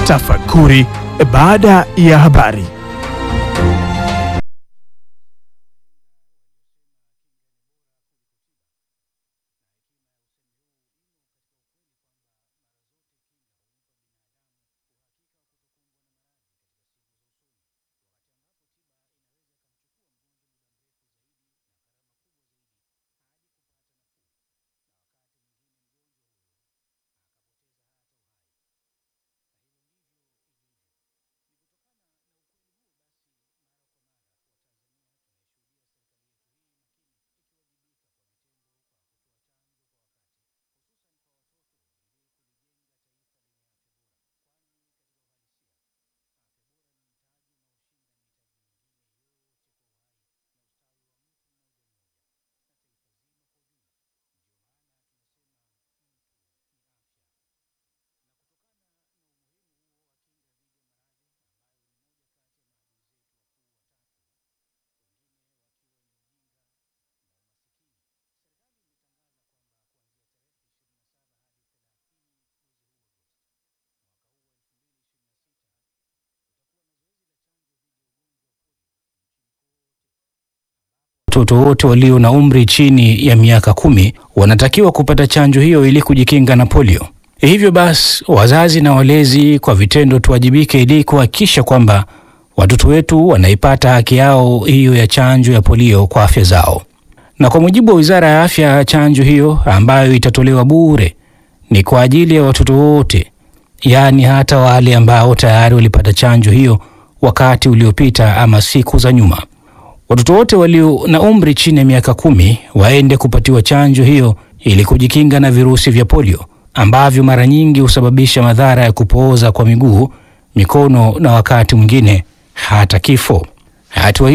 Tafakuri baada ya habari. Watoto wote walio na umri chini ya miaka kumi wanatakiwa kupata chanjo hiyo ili kujikinga na polio. Hivyo basi, wazazi na walezi kwa vitendo tuwajibike ili kuhakikisha kwamba watoto wetu wanaipata haki yao hiyo ya chanjo ya polio kwa afya zao. Na kwa mujibu wa Wizara ya Afya, chanjo hiyo ambayo itatolewa bure ni kwa ajili ya watoto wote, yaani hata wale ambao tayari walipata chanjo hiyo wakati uliopita ama siku za nyuma. Watoto wote walio na umri chini ya miaka kumi waende kupatiwa chanjo hiyo ili kujikinga na virusi vya polio ambavyo mara nyingi husababisha madhara ya kupooza kwa miguu, mikono na wakati mwingine hata kifo. Hatua hii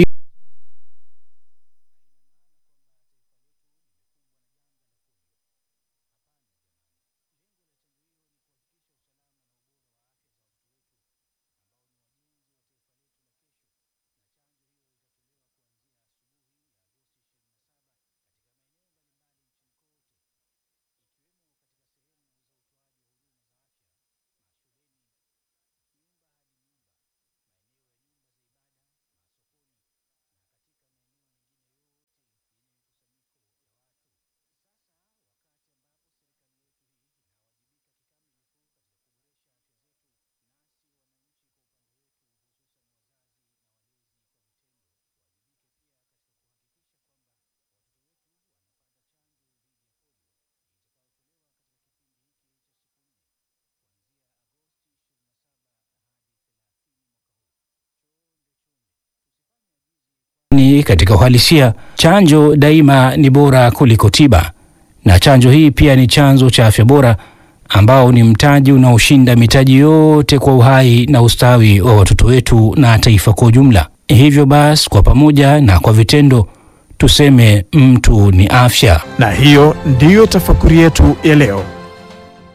ni katika uhalisia, chanjo daima ni bora kuliko tiba, na chanjo hii pia ni chanzo cha afya bora ambao ni mtaji unaoshinda mitaji yote kwa uhai na ustawi wa watoto wetu na taifa kwa ujumla. Hivyo basi, kwa pamoja na kwa vitendo tuseme mtu ni afya. Na hiyo ndiyo tafakuri yetu ya leo.